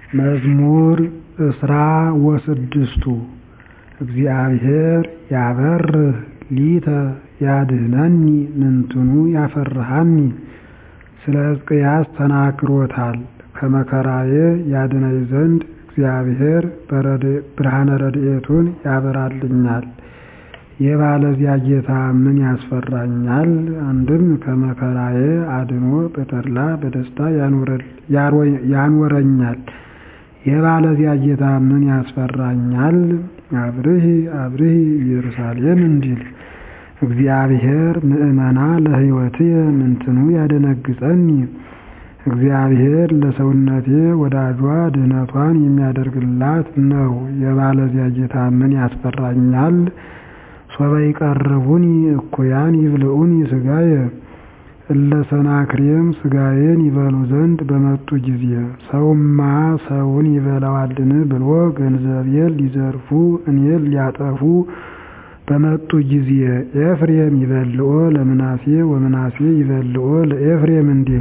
መዝሙር እስራ ወስድስቱ እግዚአብሔር ያበርህ ሊተ ያድኅነኒ ምንትኑ ያፈርሃኒ ስለ ሕዝቅያስ ተናግሮታል ከመከራዬ ያድነኝ ዘንድ እግዚአብሔር ብርሃነ ረድኤቱን ያበራልኛል የባለዚያ ጌታ ምን ያስፈራኛል አንድም ከመከራዬ አድኖ በተድላ በደስታ ያኖረኛል የባለዚያ ጌታ ምን ያስፈራኛል አብርሂ አብርሂ ኢየሩሳሌም እንዲል እግዚአብሔር ምእመና ለሕይወትየ ምንትኑ ያደነግጸኒ እግዚአብሔር ለሰውነቴ ወዳጇ ድኅነቷን የሚያደርግላት ነው የባለዚያ ጌታ ምን ያስፈራኛል ሶበ ይቀርቡኒ እኩያን ይብልዑኒ ሥጋየ እለ ሰናክሬም ሥጋዬን ይበሉ ዘንድ በመጡ ጊዜ ሰውማ ሰውን ይበላዋልን ብሎ ገንዘቤን ሊዘርፉ እኔን ሊያጠፉ በመጡ ጊዜ ኤፍሬም ይበልዖ ለምናሴ ወምናሴ ይበልዖ ለኤፍሬም እንዲል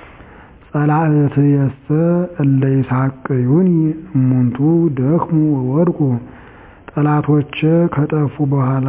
ጸላእትየሰ እለ ይሳቅዩኒ እሙንቱ ደክሙ ወወድቁ ጠላቶቼ ከጠፉ በኋላ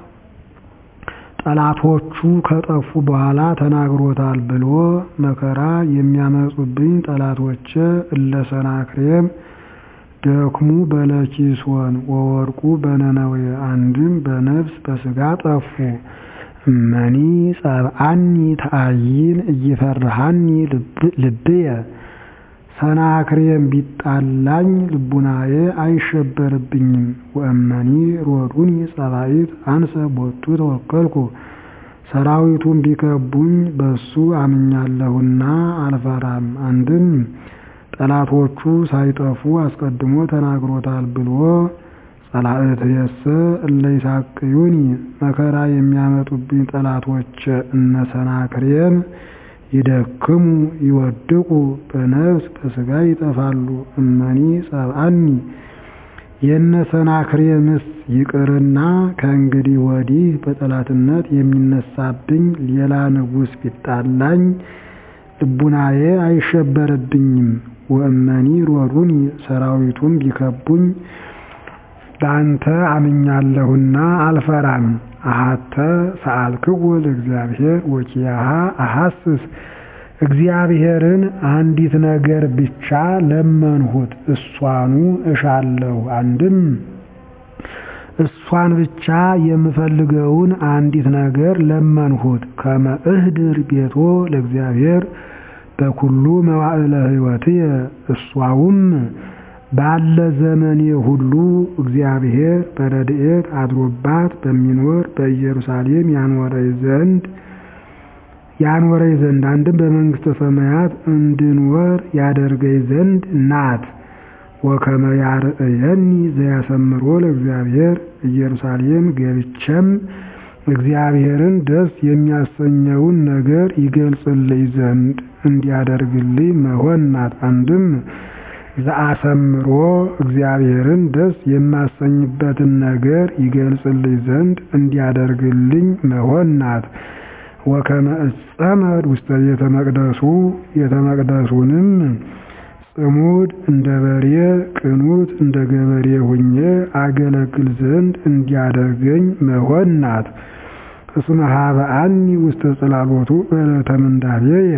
ጠላቶቹ ከጠፉ በኋላ ተናግሮታል ብሎ መከራ የሚያመጡብኝ ጠላቶቼ እለ ሰናክሬም ደክሙ በለኪሶን ወወድቁ በነነዌ አንድም በነፍስ በሥጋ ጠፉ እመኒ ጸብአኒ ተአይን እይፈርሃኒ ልብየ ሰናክሬም ቢጣላኝ ልቡናዬ አይሸበርብኝም ወእመኒ ሮዱኒ ጸባኢት አንሰ ቦቱ ተወከልኩ ሰራዊቱን ቢከቡኝ በሱ አምኛለሁና አልፈራም አንድም ጠላቶቹ ሳይጠፉ አስቀድሞ ተናግሮታል ብሎ ጸላእትየሰ እለ ይሳቅዩኒ መከራ የሚያመጡብኝ ጠላቶች እነ ሰናክሬም ይደክሙ ይወድቁ በነፍስ በሥጋ ይጠፋሉ እመኒ ጸብአኒ የነ ሰናክሬምስ ይቅርና ከእንግዲህ ወዲህ በጠላትነት የሚነሳብኝ ሌላ ንጉሥ ቢጣላኝ ልቡናዬ አይሸበርብኝም ወእመኒ ሮዱኒ ሰራዊቱን ቢከቡኝ በአንተ አምኛለሁና አልፈራም አሃተ ሰአልክዎ ለእግዚአብሔር ወኪያሃ አሐስስ እግዚአብሔርን አንዲት ነገር ብቻ ለመንሁት እሷኑ እሻለሁ አንድም እሷን ብቻ የምፈልገውን አንዲት ነገር ለመንሁት ከመ እህድር ቤቶ ለእግዚአብሔር በኩሉ መዋዕለ ሕይወትየ እሷውም ባለ ዘመኔ ሁሉ እግዚአብሔር በረድኤት አድሮባት በሚኖር በኢየሩሳሌም ያኖረኝ ዘንድ ያኖረኝ ዘንድ አንድም በመንግሥተ ሰማያት እንድኖር ያደርገኝ ዘንድ ናት። ወከመ ያርእየኒ ዘያሰምሮ ለእግዚአብሔር ኢየሩሳሌም ገብቼም እግዚአብሔርን ደስ የሚያሰኘውን ነገር ይገልጽልኝ ዘንድ እንዲያደርግልኝ መሆን ናት። አንድም ዘአሰምሮ እግዚአብሔርን ደስ የማሰኝበትን ነገር ይገልጽልኝ ዘንድ እንዲያደርግልኝ መሆን ናት። ወከመ እጸመድ ውስተ ቤተ መቅደሱ ቤተ መቅደሱንም ጽሙድ እንደ በሬ ቅኑት እንደ ገበሬ ሁኜ አገለግል ዘንድ እንዲያደርገኝ መሆን ናት። እስመ ሀበአኒ ውስተ ጽላሎቱ በዕለተ ምንዳቤየ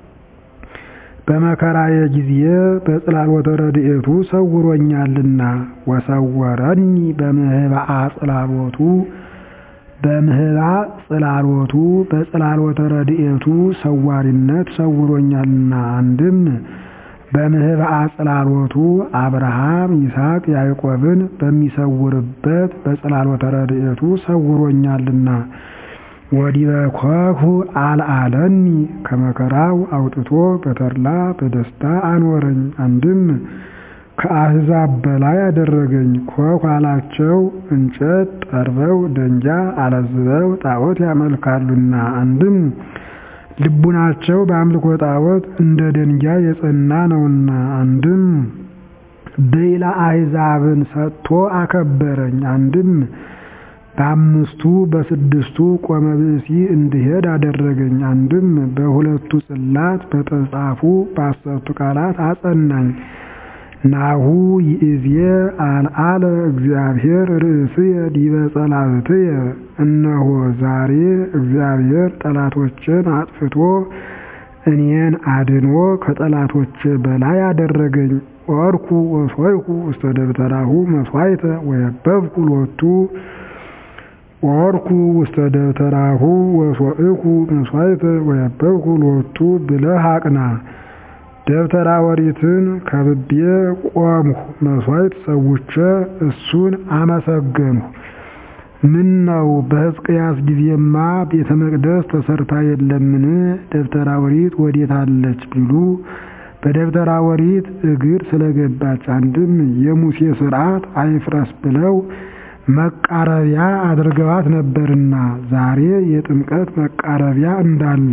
በመከራዬ ጊዜ በጽላሎተ ረድኤቱ ሰውሮኛልና ወሰወረኒ በምህባአ ጽላሎቱ በምህባ ጽላሎቱ በጽላሎተ ረድኤቱ ሰዋሪነት ሰውሮኛልና አንድም በምህባአ ጽላሎቱ አብርሃም ይስሐቅ ያዕቆብን በሚሰውርበት በጽላሎተ ረድኤቱ ሰውሮኛልና ወዲበ ኮኩ አልአለኒ ከመከራው አውጥቶ በተድላ በደስታ አኖረኝ። አንድም ከአሕዛብ በላይ አደረገኝ። ኮኩ አላቸው እንጨት ጠርበው ደንጃ አለዝበው ጣዖት ያመልካሉና። አንድም ልቡናቸው በአምልኮ ጣዖት እንደ ደንጃ የጸና ነውና። አንድም ብዕለ አሕዛብን ሰጥቶ አከበረኝ። አንድም በአምስቱ በስድስቱ ቆመ ብእሲ እንድሄድ አደረገኝ። አንድም በሁለቱ ጽላት በተጻፉ በአሰርቱ ቃላት አጸናኝ። ናሁ ይእዜ አልዓለ እግዚአብሔር ርእስየ ዲበ ጸላእትየ። እነሆ ዛሬ እግዚአብሔር ጠላቶችን አጥፍቶ እኔን አድኖ ከጠላቶቼ በላይ አደረገኝ። ወርኩ ወሶይኩ ውስተ ደብተራሁ መስዋዕተ ወየበብኩ ሎቱ ወርኩ ውስተ ደብተራሁ ወሶይኩ መስዋዕተ ወየበብኩ ሎቱ ብለህ አቅና። ደብተራ ኦሪትን ከብቤ ቆምሁ፣ መስዋዕት ሰውቼ እሱን አመሰገንሁ። ምን ነው በሕዝቅያስ ጊዜማ ቤተ መቅደስ ተሰርታ የለምን? ደብተራ ኦሪት ወዴት አለች ቢሉ በደብተራ ኦሪት እግር ስለገባች አንድም የሙሴ ሥርዓት አይፍረስ ብለው መቃረቢያ አድርገዋት ነበርና ዛሬ የጥምቀት መቃረቢያ እንዳለ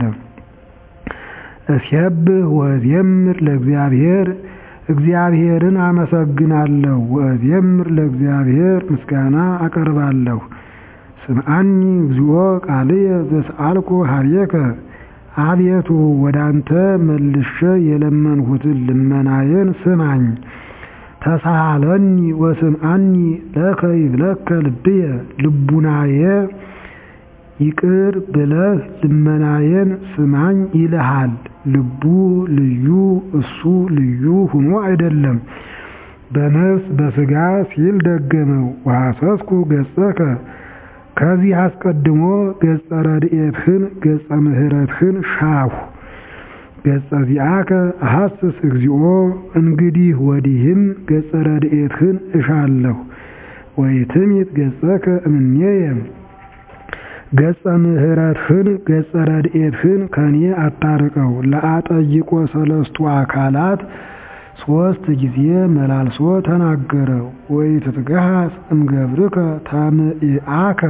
እስየብህ ወእዜምር ለእግዚአብሔር እግዚአብሔርን አመሰግናለሁ። ወእዜምር ለእግዚአብሔር ምስጋና አቀርባለሁ። ስምዓኒ እግዚኦ ቃልየ ዘሰአልኩ ኀቤከ አቤቱ ወዳንተ መልሼ የለመንሁትን ልመናዬን ስማኝ። ተሳሃለኒ ወስምዓኒ ለከ ይብለከ ልብየ ልቡናዬ ይቅር ብለህ ልመናዬን ስማኝ ይልሃል። ልቡ ልዩ እሱ ልዩ ሁኖ አይደለም፣ በነፍስ በሥጋ ሲል ደገመው። ወሐሰስኩ ገጸከ ከዚህ አስቀድሞ ገጸ ረድኤትህን ገጸ ምሕረትህን ሻሁ። ገጸ ዚአከ አሐስስ እግዚኦ እንግዲህ ወዲህም ገጸ ረድኤትህን እሻለሁ። ወይትሚት ገጸከ እምኔየ ገጸ ምሕረትህን ገጸ ረድኤትህን ከኔ አታርቀው። ለአጠይቆ ሰለስቱ አካላት ሶስት ጊዜ መላልሶ ተናገረ። ወኢትትገሃስ እምገብርከ ታምዕአከ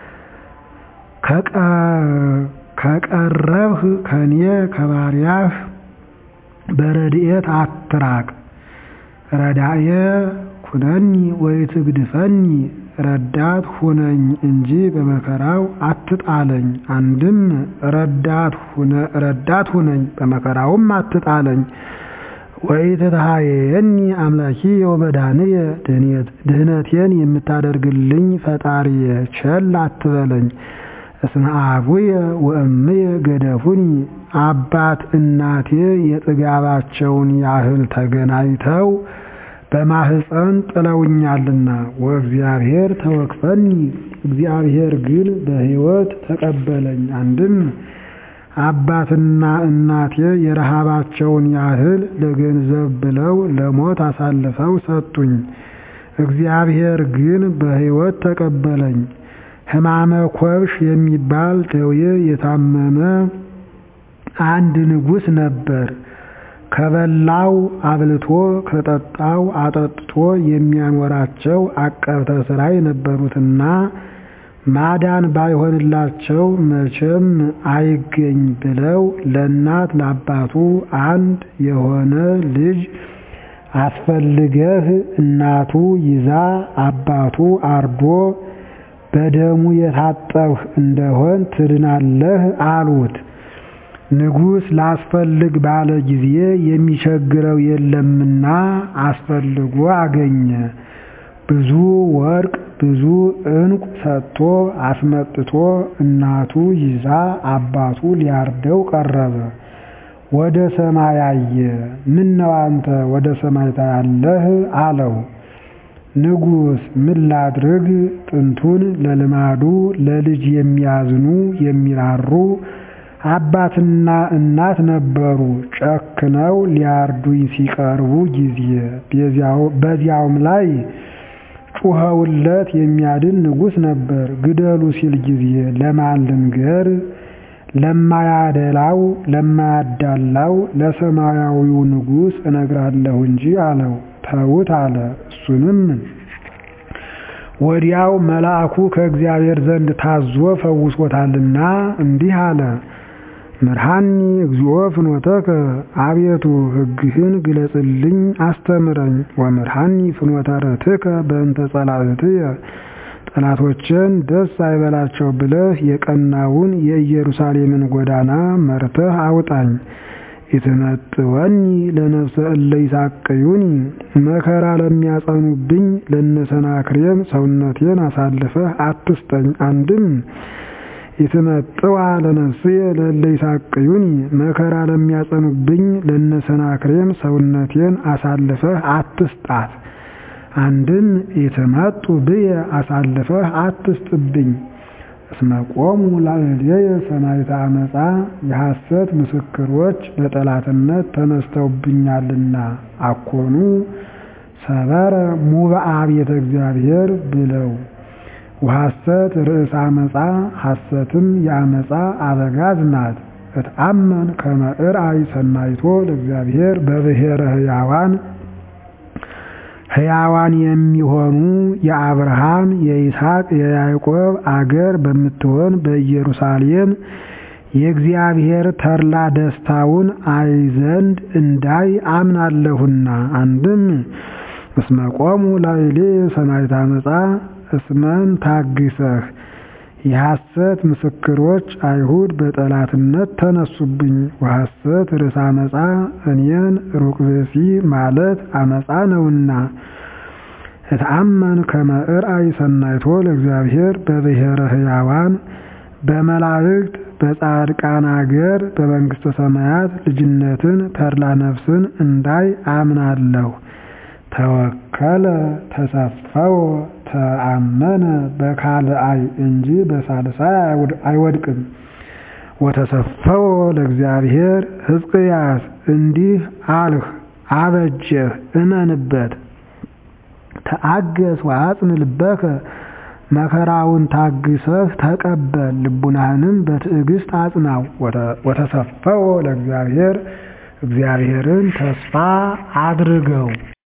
ከቀረብህ ከኔ ከባሪያህ በረድኤት አትራቅ። ረዳየ ኩነኒ ወኢትግድፈኒ ረዳት ሁነኝ እንጂ በመከራው አትጣለኝ። አንድም ረዳት ሁነኝ በመከራውም አትጣለኝ። ወኢትትሃየየኒ አምላኪ ወመድኃኒየ ድህነቴን የምታደርግልኝ ፈጣሪየ ቸል አትበለኝ። እስመ አቡየ ወእምየ ገደፉኒ አባት እናቴ የጥጋባቸውን ያህል ተገናኝተው በማህፀን ጥለውኛልና። ወእግዚአብሔር ተወክፈኒ እግዚአብሔር ግን በሕይወት ተቀበለኝ። አንድም አባትና እናቴ የረሃባቸውን ያህል ለገንዘብ ብለው ለሞት አሳልፈው ሰጡኝ። እግዚአብሔር ግን በሕይወት ተቀበለኝ። ሕማመ ኮብሽ የሚባል ደዌ የታመመ አንድ ንጉሥ ነበር። ከበላው አብልቶ ከጠጣው አጠጥቶ የሚያኖራቸው አቀብተ ሥራይ ነበሩትና ማዳን ባይሆንላቸው መቼም አይገኝ ብለው ለእናት ለአባቱ አንድ የሆነ ልጅ አስፈልገህ እናቱ ይዛ አባቱ አርዶ በደሙ የታጠብህ እንደሆን ትድናለህ አሉት። ንጉሥ ላስፈልግ ባለ ጊዜ የሚቸግረው የለምና አስፈልጎ አገኘ። ብዙ ወርቅ ብዙ ዕንቁ ሰጥቶ አስመጥቶ እናቱ ይዛ አባቱ ሊያርደው ቀረበ። ወደ ሰማይ አየ። ምን ነው አንተ ወደ ሰማይ ታያለህ? አለው። ንጉሥ ምን ላድርግ? ጥንቱን ለልማዱ ለልጅ የሚያዝኑ የሚራሩ አባትና እናት ነበሩ። ጨክነው ሊያርዱኝ ሲቀርቡ ጊዜ በዚያውም ላይ ጩኸውለት የሚያድን ንጉሥ ነበር። ግደሉ ሲል ጊዜ ለማን ልንገር? ለማያደላው ለማያዳላው ለሰማያዊው ንጉሥ እነግራለሁ እንጂ አለው። ተዉት አለ። እሱንም ወዲያው መልአኩ ከእግዚአብሔር ዘንድ ታዞ ፈውሶታልና እንዲህ አለ። ምርሃኒ እግዚኦ ፍኖተከ አቤቱ ሕግህን ግለጽልኝ አስተምረኝ። ወምርሃኒ ፍኖተ ርትከ በእንተ ጸላእትየ ጠላቶችን ደስ አይበላቸው ብለህ የቀናውን የኢየሩሳሌምን ጎዳና መርተህ አውጣኝ። ኢትመጥወኒ ለነፍሰ እለ ይሳቅዩኒ መከራ ለሚያጸኑብኝ ለነሰናክሬም ሰውነቴን አሳልፈህ አትስጠኝ። አንድም ኢትመጥዋ ለነፍስየ ለእለ ይሳቅዩኒ መከራ ለሚያጸኑብኝ ለነሰናክሬም ሰውነቴን አሳልፈህ አትስጣት። አንድም ኢትመጡ ብየ አሳልፈህ አትስጥብኝ። እስመ ቆሙ ላዕሌየ ሰማዕተ ዓመፃ የሐሰት ምስክሮች በጠላትነት ተነስተውብኛልና አኮኑ ሰበረ ሙብአ ቤተ እግዚአብሔር ብለው ወሐሰት ርእስ አመፃ ሐሰትም የአመፃ አበጋዝ ናት። እትአመን ከመ እርአይ ሰናይቶ ለእግዚአብሔር በብሔረ ሕያዋን ሕያዋን የሚሆኑ የአብርሃም የይስሐቅ የያዕቆብ አገር በምትሆን በኢየሩሳሌም የእግዚአብሔር ተድላ ደስታውን አይ ዘንድ እንዳይ አምናለሁና። አንድም እስመ ቆሙ ላዕሌየ ሰማዕተ ዓመፃ እስመን ታግሰህ የሐሰት ምስክሮች አይሁድ በጠላትነት ተነሱብኝ። ወሐሰት ርእሰ አመፃ እኔን ሩቅ ብእሲ ማለት አመፃ ነውና። እትአመን ከመ እርአይ ሰናይቶ ለእግዚአብሔር በብሔረ ሕያዋን በመላእክት በጻድቃን አገር በመንግሥተ ሰማያት ልጅነትን ተድላ ነፍስን እንዳይ አምናለሁ። ተወከለ ተሰፈወ ተአመነ በካልአይ እንጂ በሳልሳይ አይወድቅም። ወተሰፈወ ለእግዚአብሔር ሕዝቅያስ እንዲህ አልህ አበጀህ እመንበት። ተአገስ ወአጽን ልበከ መከራውን ታግሰህ ተቀበል፣ ልቡናህንም በትዕግስት አጽናው። ወተሰፈወ ለእግዚአብሔር እግዚአብሔርን ተስፋ አድርገው።